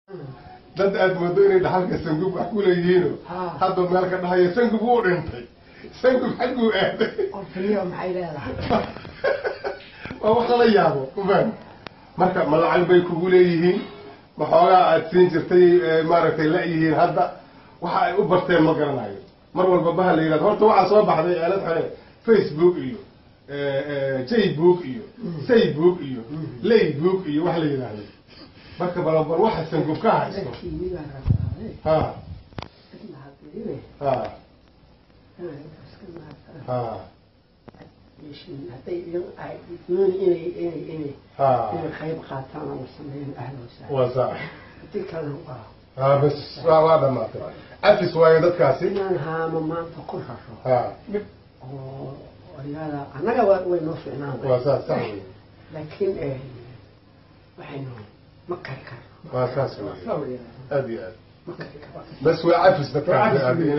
dad aad moodo inay dhaxalka sangub wax ku leeyihiino Ah. hadda meel ka dhahaya sangub wuu dhintay sangub xagguu aaday qofniyo maxay leedahay waa wax lala yaabo ufaan marka ma lacag bay kugu leeyihiin ma xoogaa aad siin jirtay ee, maaragtay la-yihiin hadda waxa ay u barteen ma garanayo mar walba baha la yidhahdo horta waxaa soo baxday aalad xale facebook iyo jaybook iyo saybook iyo laybook iyo wax la yidhaahdo marka balabal waxa sangub ka haysto dadkii miyaa rabaaye ha cidna hadliine ha inay intaas ka mahadsan ha yeeshin hadday iyagu ay dooni inay inay inay ha inay qayb qaataan ama sameeyaan ahlan wasahlan waa sax haddii kalena waa ha bas waa waa dhamaatay afis waayo dadkaasi inaan haamo maanta ku raro ha dhib oo oryada annaga waa way noo fiicnaan waa saas sax wey laakiin eh, waxaynu ma kari karno waa saas wey aad iyo aad ma kari karno بس هو عفس دكتور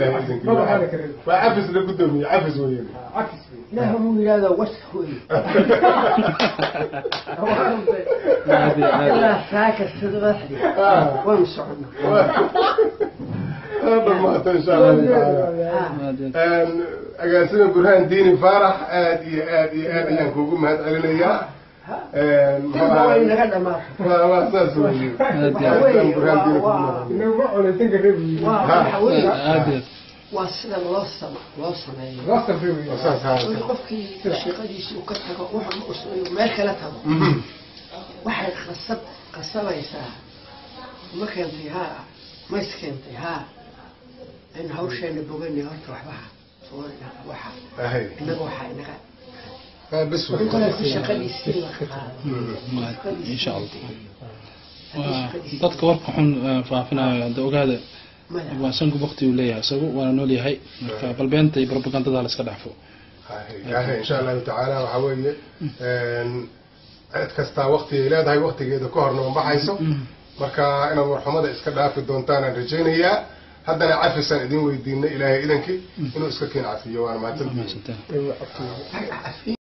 وعفس لقدامي عفس وين ilaaha muu yidhahdaa was hoy ilaa saaka sidbaxdi waanu soconnaa هذا ما ان شاء الله تعالى agaasima burhaan diini faarax aad iyo aad iyo aad ayaan kugu mahad celinayaa dilba way naga dhamaato waa saas wey waxa weeye burhaan diini waa- kugu waa mahad waa waxa weeye aad waa sida loo sama loo sameeyo waa saas haa weli qofkii shaqadiisii uu ka tago wuxuu u sameeyo meel kala tago waxay qasab qasabaysaa ma keentay haa ma is keentay haa in hawsheena boganay horta waxbaha soo waxa ahay innaga waxaa inaga bas wey qofki shaqadiisii la qaado insha allah waa dadka warka xun eh, faafinayo hadda ogaada maya waa sangu wakti uu leeyahay isagu waana nool yahay marka balbeenta iyo propagandada la iska dhaafo ahay insha allahu tacaala waxaa weeye cid kastaa waktigay leedahay waktigeeda ka horna ma baxayso marka inaad warxumada iska dhaafi doontaan aan rajaynayaa haddana cafisaan idin weydiinay ilaahay idankii inuu iska keen cafiyo waana mahadsantihiin mahadsantahay Ay,